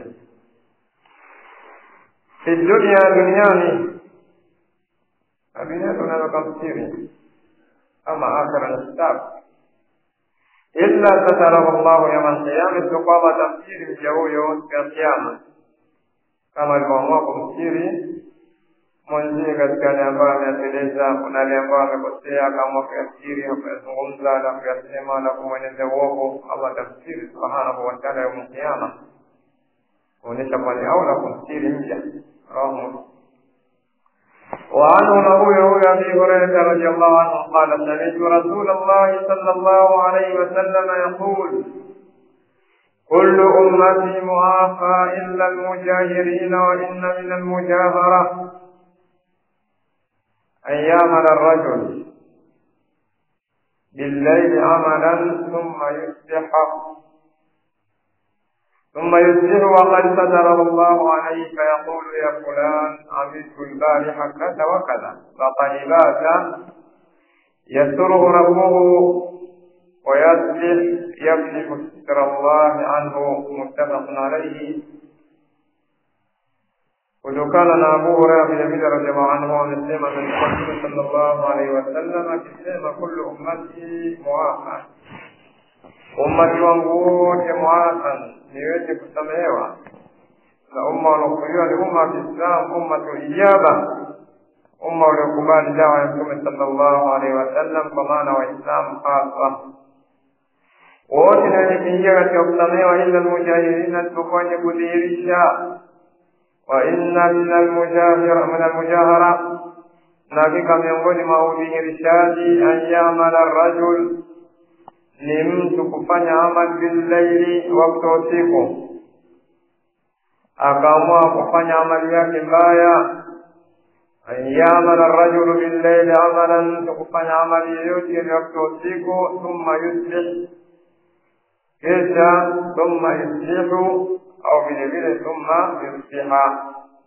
fi dunia duniani dunia tunaweza kumstiri ama akhira ni kitabu illa satarahu llahu yawma alqiyama, isipokuwa kwamba atamstiri mja huyo siku ya Kiyama, kama alivyoamua kumstiri mwenzie katika yale ambayo ameyateleza, kuna yale ambayo amekosea, akaamua kuyastiri na kuyazungumza na kuyasema na kumweneza uovu, Allah atamstiri subhanahu wa taala yauma alqiyama, kuonyesha kuwa ni aula kumstiri mja. Rawahu Muslim. وعنه نقول يقول ابي هريره رضي الله عنه قال سمعت رسول الله صلى الله عليه وسلم يقول كل أمتي معافى إلا المجاهرين وإن من المجاهرة أن يعمل الرجل بالليل عملا ثم يصبح ثم يصبح وقد ستره الله عليه فيقول يا فلان عملت البارحة كذا وكذا فقد بات يستره ربه ويصبح يكشف ستر الله عنه متفق عليه kutokana na Abu Hurairah vile vile radhiallahu anhu amesema Mtume sallallahu alaihi wasallam akisema kullu ummati muafa, ummati wangu wote muafan, niweze kusamehewa. Na umma unaokuliwa ni umma wa Kiislamu, ummatu ijaba, umma uliokubali dawa ya Mtume sallallahu alaihi wasallam, kwa maana Waislamu hasa wote ni wenye kuingia katika kusamehewa, ila almujahidina, isipokuwa wenye kudhihirisha wa inna min almujahira min almujahara, na hakika miongoni mwa udhihirishaji an yamala rajul, ni mtu kufanya amal billaili, wakati wa usiku, akaamua kufanya amali yake mbaya. An yamala rajulu billaili amalan, mtu kufanya amali yoyote ile wakati wa usiku, thumma yuslih, kisha thumma yuslihu au vile vile thumma yusbiha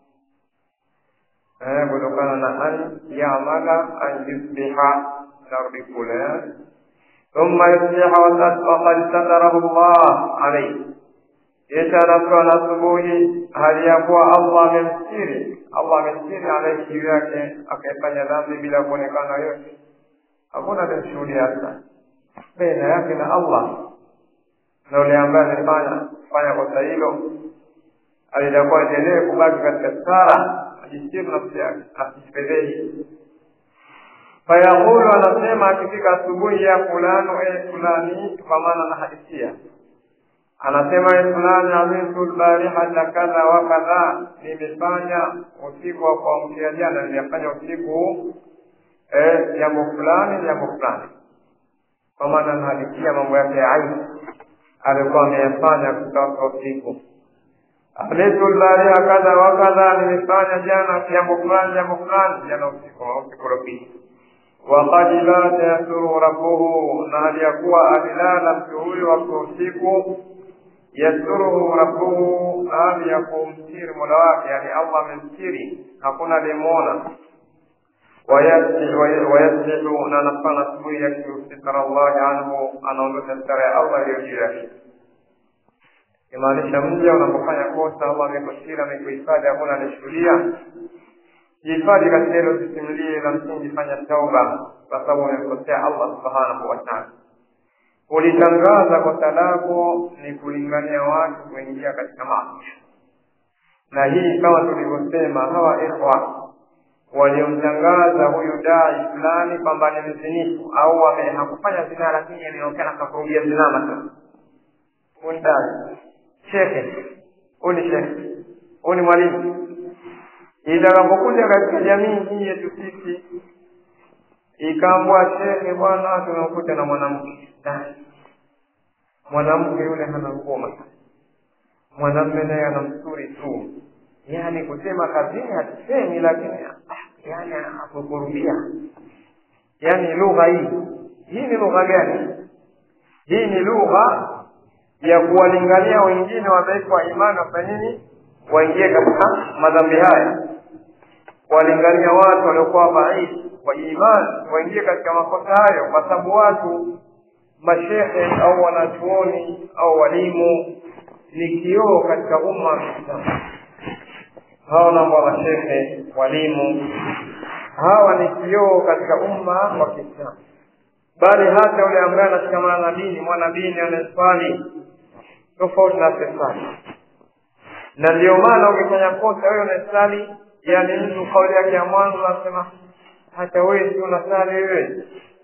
kutokana na an yamala an yusbiha narudi kule thumma yusbiha waqad satarahu llah alaihi kisha anapewa na asubuhi hali ya kuwa allah amemstiri allah amemstiri alaihi juu yake akaifanya dhambi bila kuonekana yote hakuna atamshuhudia hasa baina yake na allah na yule ambaye amefanya kufanya kosa hilo alitakuwa endelee kubaki katika stara ajistiri nafsi yake asijipedhehi fayaqulu anasema akifika asubuhi ya fulano e fulani kwa maana anahadithia anasema e fulani amiltu lbarihata kadha wa kadha nimefanya usiku wa kuamkia jana nimefanya usiku jambo fulani jambo fulani kwa maana anahadithia mambo yake ya aibu alikuwa ameyafanya kutoka usiku amiltu lbaria kadha wa kadha, nimefanya jana jambo fulani jambo fulani jana usiku usiku uliopita. Wakad bata yasuru rabbuhu, na hali ya kuwa alilala mtu huyo wakati usiku. Yasuruhu rabbuhu, hali ya kumstiri mola wake, yani Allah amemstiri, hakuna aliyemwona wayaslihu na anafanya asubuhi yakshifu sitara Allahi anhu, anaondosha sitara ya Allah iliyo juu yake. Imaanisha mja unapofanya kosa, Allah amekustiri, amekuhifadhi, hakuna anashuhudia. Jihifadhi katika hilo, sisimulie la msingi, fanya tauba, kwa sababu umemkosea Allah subhanahu wa ta'ala. Ulitangaza kosa lako ni kulingania watu kuingia katika maasi, na hii kama tulivyosema, hawa ikhwa waliomtangaza huyu dai fulani kwamba ni mzinifu au hakufanya zinaa, lakini ameonekana kakurudia zinaa matatu, undai shekhe, huyu ni shekhe, huyu ni mwalimu. Itakapokuja katika jamii hii yetu sisi, ikaambwa shekhe, bwana, tumekuta na mwanamke mwanamke yule hana ngoma, mwanamme naye ana msuri tu yani kusema kazini hatusemi, lakini yani akukurubia. Yani lugha hii hii ni lugha gani? Hii ni lugha ya kuwalingania wengine wadhaifu wa imani wafanye nini? Waingie katika madhambi haya, kuwalingania watu waliokuwa dhaifu wa imani waingie katika makosa hayo, kwa sababu watu mashehe au wanachuoni au walimu ni kioo katika umma wa Kiislamu hawa namba mashehe walimu hawa ni kioo katika umma wa Kiislamu, bali hata yule ambaye anashikamana na dini, mwana dini anaswali tofauti na asiyeswali. Na ndio maana ukifanya kosa wewe unaswali, yani mtu kauli yake ya mwanzo anasema hata wewe si unaswali wewe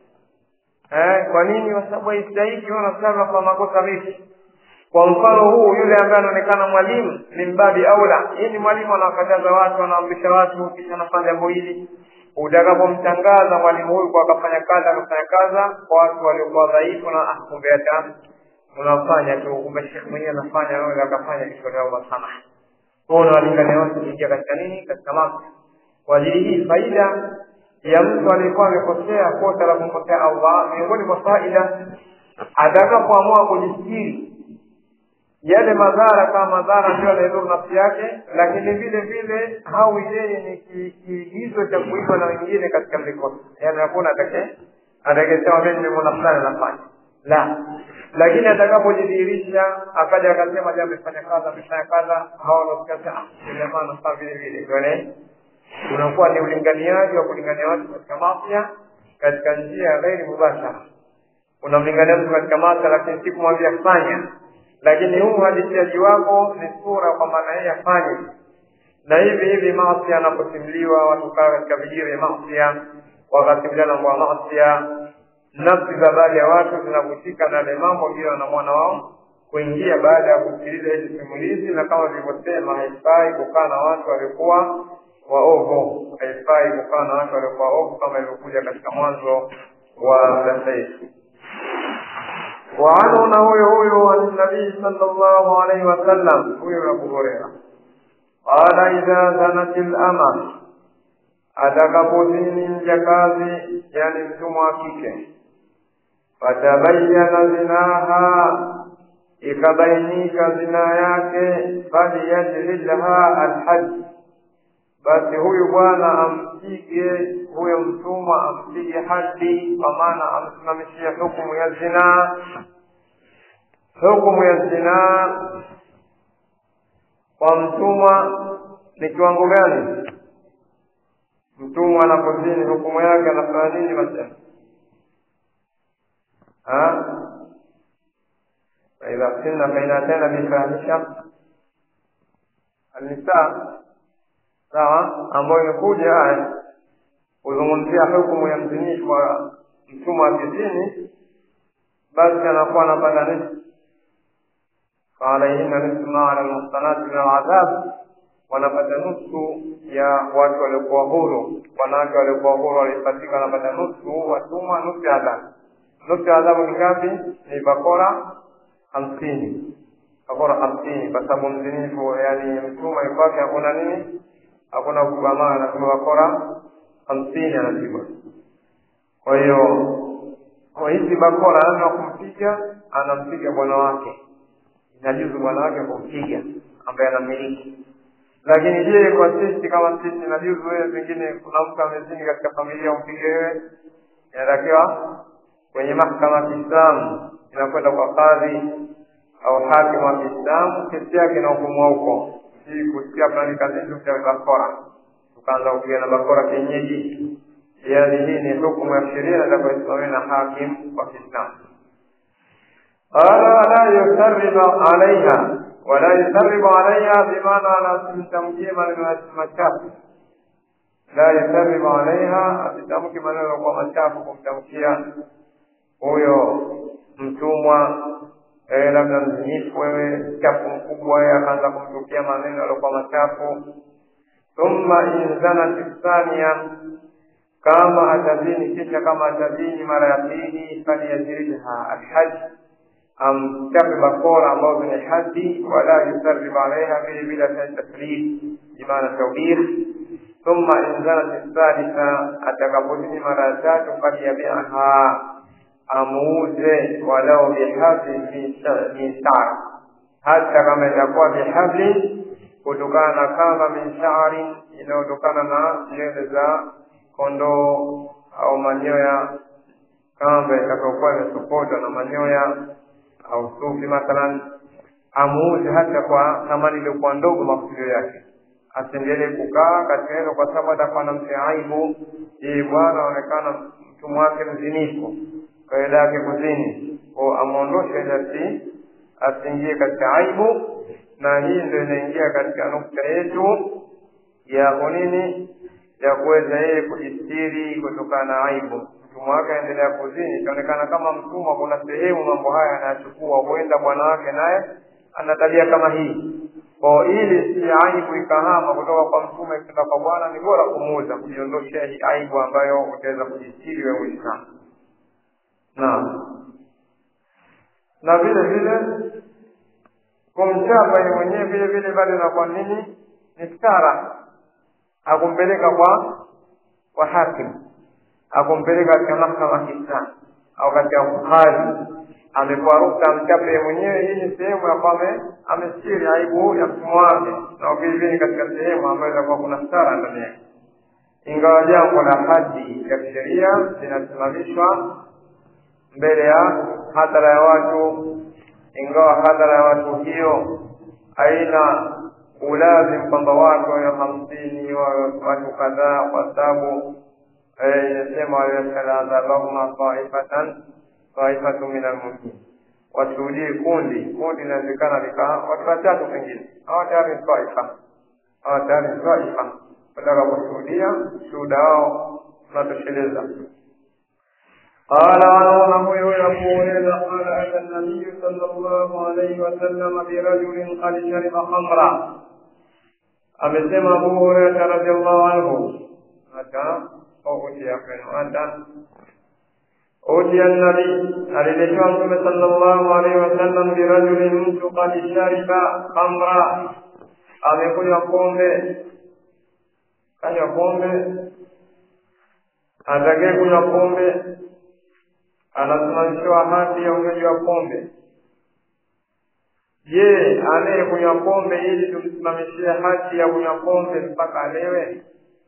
eh, kwa nini? Kwa sababu haistahiki wewe unaswali kwa makosa vipi? Kwa mfano huu, yule ambaye anaonekana mwalimu ni mbabi aula. Hii ni mwalimu anawakataza watu, anaamrisha watu, kisha anafanya jambo hili. Utakapomtangaza mwalimu huyu kwa akafanya kazi akafanya kazi kwa watu waliokuwa dhaifu, na kumbe hata unafanya tu kumbe shekhe mwenyewe anafanya wewe akafanya kisha leo masamaha kwa unawalingania watu kuingia katika nini katika mambo kwa ajili hii faida ya mtu aliyekuwa amekosea kosa la kumkosea Allah miongoni mwa faida atakapoamua kujistiri yale madhara kama madhara ndio yanayodhuru nafsi yake lakini vile vile hawi yeye ni kiigizo cha kuigwa na wengine katika mlikosa yaani hakuna atake atakesema mimi nimemwona fulani anafanya la lakini atakapojidhihirisha akaja akasema je amefanya kadha amefanya kadha hawa wanasikia ah jamaa anafaa vile vile ndio unakuwa ni ulinganiaji wa kulingania watu katika mafya katika njia ya ghairi mubashara unamlingania mtu katika mafya lakini si kumwambia fanya lakini huu uhadithiaji wako ni sura kwa maana yeye afanye na hivi hivi maasi anaposimuliwa watu kaa katika vijio vya maasi wakasimulia mambo ya maasi nafsi za baadhi ya watu zinavutika na yale mambo ndio wanamwana wao kuingia baada ya kusikiliza hizi simulizi na kama vilivyosema haifai kukaa na watu waliokuwa waovu haifai kukaa na watu waliokuwa waovu kama ilivyokuja katika mwanzo wa darsa yetu وعنه نوي هو عن النبي صلى الله عليه وسلم هو أبو هريرة قال إذا زنت الأمة atakapozini mjakazi yani mtumwa wa kike fatabayana zinaha ikabainika zina yake faliyajlidha alhaji basi huyu bwana ampige huyo mtumwa ampige hadi kwa maana amsimamishie hukumu ya zinaa hukumu ya zinaa kwa mtumwa ni kiwango gani mtumwa anapozini hukumu yake anafanya nini masema faidha sinna faina tena bifahisha alnisaa sawa ambayo imekuja aya kuzungumzia hukumu ya mzinifu wa mtumwa wa kizini basi anakuwa anapata nusu faalaihina nusu ma ala lmuhsanati min aladhab wanapata nusu ya watu waliokuwa huru wanawake waliokuwa huru walipatika wanapata nusu watumwa nusu ya adhabu nusu ya adhabu ni ngapi ni bakora hamsini bakora hamsini kwa sababu mzinifu yani mtumwa ikwake hakuna nini hakuna kubamaa anasema bakora hamsini anapigwa kwa hiyo kwa hizi bakora lazima kumpiga anampiga bwana wake inajuzu bwana wake kumpiga ambaye anamiliki lakini je kwa sisi kama sisi inajuzu wewe pengine kuna mtu amezini katika familia umpige wewe inatakiwa kwenye mahakama ya kiislamu inakwenda kwa kadhi au hakimu wa kiislamu kesi yake inahukumwa huko si kusikia fulani kazini cha bakora tukaanza kupigana bakora kienyeji yaani hii ni hukumu ya sheria itakayosimamiwa na hakim wa kiislamu qala wala yusarribu alaiha wala yusarribu alaiha bimaana anasimtamkie maneno machafu la yusarribu alaiha asitamki maneno kwa machafu kumtamkia huyo mtumwa eh, labda mzinifu wewe chafu mkubwa yeye akaanza kumtukia maneno yaliokuwa machafu thumma in zanat thania kama atazini kisha kama atazini mara ya pili faliyajridha alhaji amchape bakora ambazo ni hadi wala yusarribu alaiha vile vile ataacha taslid bimaana taubir thumma in zanat thalitha atakapozini mara ya tatu falyabiaha amuuze walau bihabli min shar hata kama itakuwa bihabli kutokana na kamba min shari inayotokana na nywele za kondoo au manyoya kamba itakayokuwa imesokotwa na manyoya au sufi mathalan amuuze hata kwa thamani iliyokuwa ndogo makusudio yake asiendelee kukaa katika hilo kwa sababu atakuwa namtia aibu yeye bwana aonekana mtumwa wake mzinifu kawaida yake kuzini ko amwondoshe ili asiingie katika aibu na hii ndio inaingia katika nukta yetu ya kunini ya kuweza yeye kujistiri kutokana na aibu mtumwa wake aendelea kuzini itaonekana kama mtumwa kuna sehemu mambo haya anayachukua huenda bwana wake naye ana tabia kama hii kwa ili si aibu ikahama kutoka kwa mtume kwenda kwa bwana ni bora kumuuza kujiondoshea hii aibu ambayo utaweza kujistiri wewe uislamu naam na vile vile kumchapa yeye mwenyewe vile vile bado inakuwa nini ni stara akumpeleka kwa kwa hakimu akumpeleka katika mahkama ya Kiislamu au katika kadhi amepewa ruksa amchape yeye mwenyewe. Hii ni sehemu ya kwamba amestiri aibu ya mfumo wake, na vile vile katika sehemu ambayo itakuwa kuna stara ndani yake, ingawa jambo la hadi ya kisheria linasimamishwa mbele ya hadhara ya watu, ingawa hadhara ya watu hiyo haina ulazim kwamba watu wawe hamsini wawe watu kadhaa, kwa sababu inasema waliosaladhabahuma taifatan taifatu min almuminin, washuhudie kundi kundi, inawezekana likaa watu watatu, pengine hawa tayari ni taifa, hawa tayari ni taifa, wataka kushuhudia shuhuda wao unatosheleza. قال وعنه يقول قال أتى النبي صلى الله عليه وسلم برجل قد شرب خمرا amesema Abu Hurairah radhiallahu anhu hata utia kwenu hata utia nabi aliletewa Mtume sallallahu alaihi wasallam birajulin, mtu qad shariba khamra, amekunywa pombe, kanywa pombe, atakaye kunywa pombe anasimamishiwa hati ya unywaji wa pombe. Je, anayekunywa pombe ili tumsimamishie hati ya kunywa pombe mpaka alewe?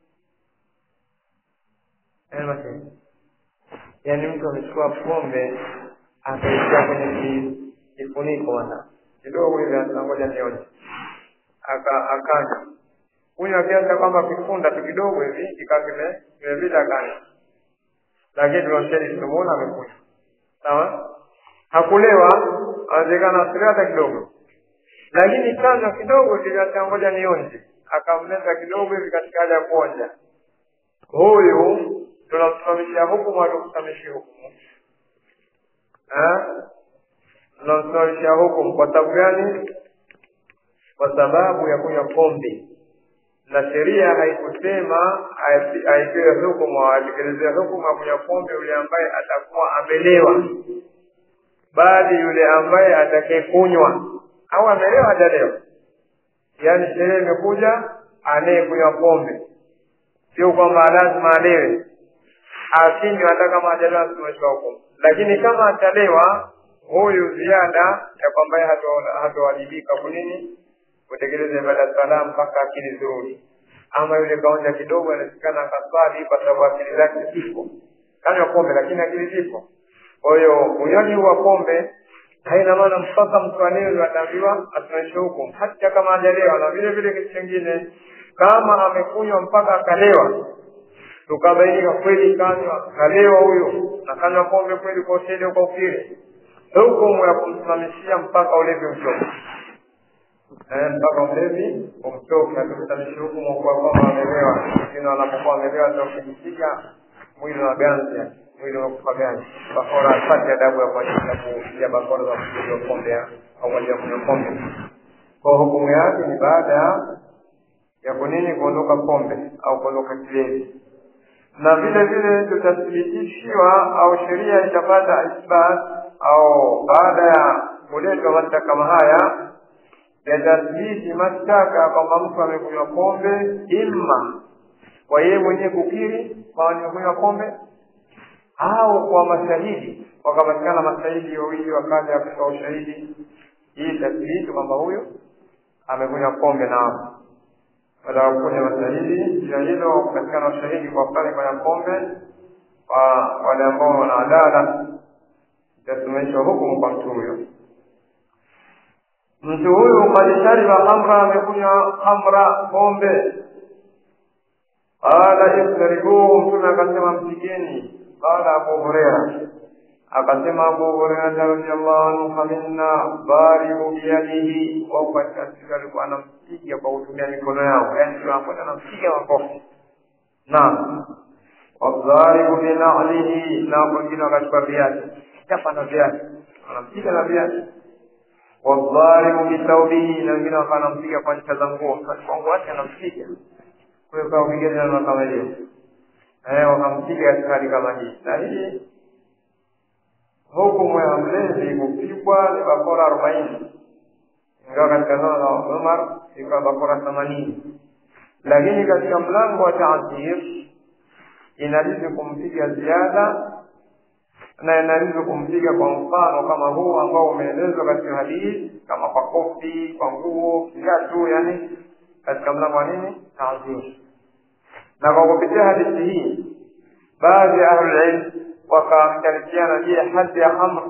Yaani mtu amechukua pombe akaitia kwenye kifuniko bwana kidogo hivi, atangoja nionje, akanywa kunywa kiasi kwamba kifunda tu kidogo hivi kikaa vile vile vile akanywa, lakini tunamsheni tumemuona amekunywa sawa, hakulewa anawezekana asilewa hata kidogo, lakini kanywa kidogo hivi, atangoja nionje, akamleza kidogo hivi katika hali ya kuonja huyu tunamsimamishia hukumu hatukusimamishia hukumu tunamsimamishia hukumu kwa sababu gani kwa sababu ya kunywa pombe na sheria haikusema aipewe hukumu au atekelezea hukumu ya kunywa pombe yule ambaye atakuwa amelewa bali yule ambaye atakaye kunywa au amelewa hajalewa yaani sheria imekuja anayekunywa pombe sio kwamba lazima alewe asinywe hata kama hajalewa asimamishwa hukumu, lakini kama atalewa huyu ziada ya kwamba hatowajibika kunini kutekeleza ibada ya sala mpaka akili zirudi. Ama yule kaonja kidogo, anasikana akaswali kwa sababu akili zake zipo, kanywa pombe lakini akili zipo. Kwa hiyo unywaji wa pombe haina maana mpaka mtu alewe ataambiwa asimamishwe hukumu, hata kama hajalewa. Na vile vile kitu kingine, kama amekunywa mpaka akalewa tukabainika kweli kanywa kalewa huyo na kanywa pombe kweli kwa ushahidi kwa ukiri, hukumu ya kumsimamishia mpaka ulevi uchoke, eh, mpaka ulevi umchoke. Hatusimamishi hukumu kwa kwamba amelewa, lakini wanapokuwa amelewa ndio kujipiga mwili wa ganzi, mwili unakufa ganzi, bakora apate adabu ya kuachilia bakora za kupiga pombe au moja kunywa pombe. Kwa hukumu yake ni baada ya kunini kuondoka pombe au kuondoka kilevi na vile vile tutathibitishiwa au sheria itapata isbat au baada ya kuletwa mashtaka kama haya yatathibiti mashtaka kwamba mtu amekunywa pombe, imma kwa yeye mwenyewe kukiri kwamba nimekunywa pombe au kwa mashahidi, wakapatikana mashahidi wawili wakaja kutoa ushahidi, hii itathibiti kwamba huyu amekunywa pombe na watawakuja mashahidi juu ya hilo, kupatikana ushahidi kwa pale kwenye pombe kwa wale ambao wana adala, itasimamishwa hukumu kwa mtu huyo. Mtu huyu kad shariba khamra, amekunywa khamra, pombe. Qala istaribuhu, Mtume akasema mpigeni. Qala Abu Huraira, akasema Abu Huraira radhiallahu anhu, faminna baribu biyadihi, wao katika siku alikuwa anampiga kwa kutumia mikono yao, yaani tunakwenda anampiga makofi. Naam, wadharibu binalihi, na wengine wakachukua viatu, chapa na viatu, anampiga na viatu. Wadharibu bitaubihi, na wengine wakawa anampiga kwa ncha za nguo, kwa nguo yake anampiga. Kwa hiyo kwa wengine ndio kama hiyo, eh, wakampiga katika hali kama hii, na hii hukumu ya mlevi kupigwa ni bakora arobaini ingawa katika zama za Umar ikawa bakora themanini lakini katika mlango wa taazir inabidi kumpiga ziada na inabidi kumpiga kwa mfano kama huu ambao umeelezwa katika hadithi kama kwa kofi kwa nguo kiatu yani katika mlango wa nini taazir na kwa kupitia hadithi hii baadhi ya ahlulilm wakakhtalifiana je hadi ya hamr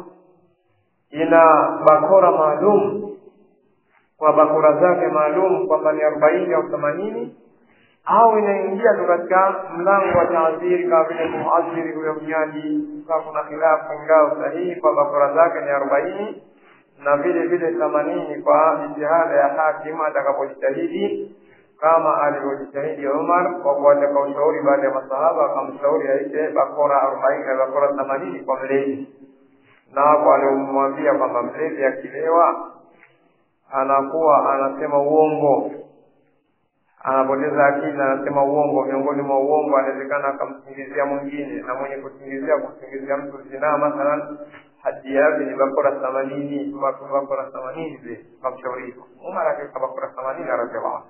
ina bakora maalum kwa bakora zake maalum kwamba ni arobaini au themanini au inaingia tu katika mlango wa taadhiri kama vile kumuadhiri huyo mnyaji kaa kuna khilafu ingawa sahihi kwa bakora zake ni arobaini na vile vile themanini kwa jitihada ya hakimu atakapojitahidi kama alivyojitahidi Umar kwa kuwataka ushauri baada ya masahaba akamshauri aite bakora arobaini na bakora themanini kwa mlevi na hapo alimwambia kwamba mlevi akilewa anakuwa anasema uongo anapoteza akili anasema uongo miongoni mwa uongo anawezekana akamsingizia mwingine na mwenye kusingizia kusingizia mtu zinaa mathalan hadi yake ni bakora themanini bakora themanini vile kamshauri hivyo umar akaweka bakora themanini anasema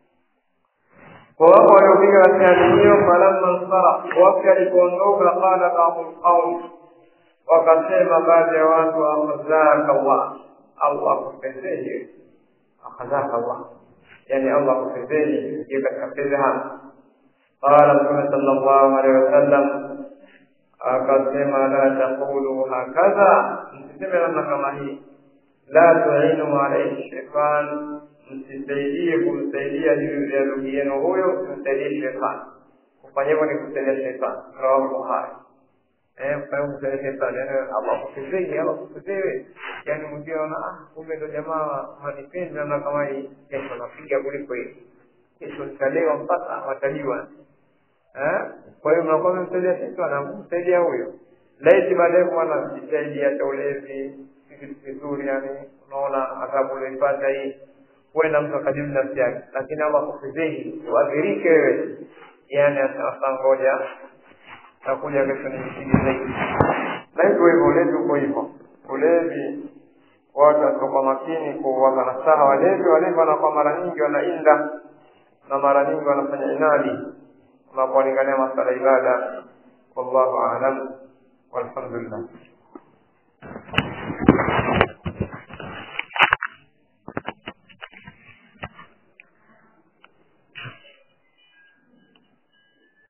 kwa wapo waliopiga katika hali hiyo falamma nsara wakati alipoondoka qala baadhu lqaum wakasema baadhi ya watu akhazaka allah allah akupendeze akhazaka allah yani allah akupendeze je katika fedha qala mtume sala llahu alehi wasallam akasema la taqulu hakadha msiseme namna kama hii la tuinu alaihi shaitan msisaidie kumsaidia juu ya ndugu yenu huyo msaidie shetani kufanya hivyo ni kusaidia shetani rawahu bukhari eh kufanya kusaidia shetani yani Allah kusifiwe Allah kusifiwe yani mwingine anaona ah kumbe ndo jamaa manipendi na kama hii kesho napiga kuliko hii kesho nitalewa mpaka watajua eh kwa hiyo mnakuwa mmemsaidia shetani kumsaidia huyo laiti baadaye kuwa jitahidi hata ulevi kitu kizuri yani unaona adhabu ulioipata hii huenda mtu akajibu nafsi yake lakini Allah kufizihi uadhirike wewe yani asasa ngoja takuja kesho nimpige zaidi na hivyo hivyo ulevi uko hivyo ulevi watu watakuwa makini kuwapa nasaha walevi walevi wanakuwa mara nyingi wanainda na mara nyingi wanafanya inadi unapowalingania masala ibada wallahu alam walhamdulillah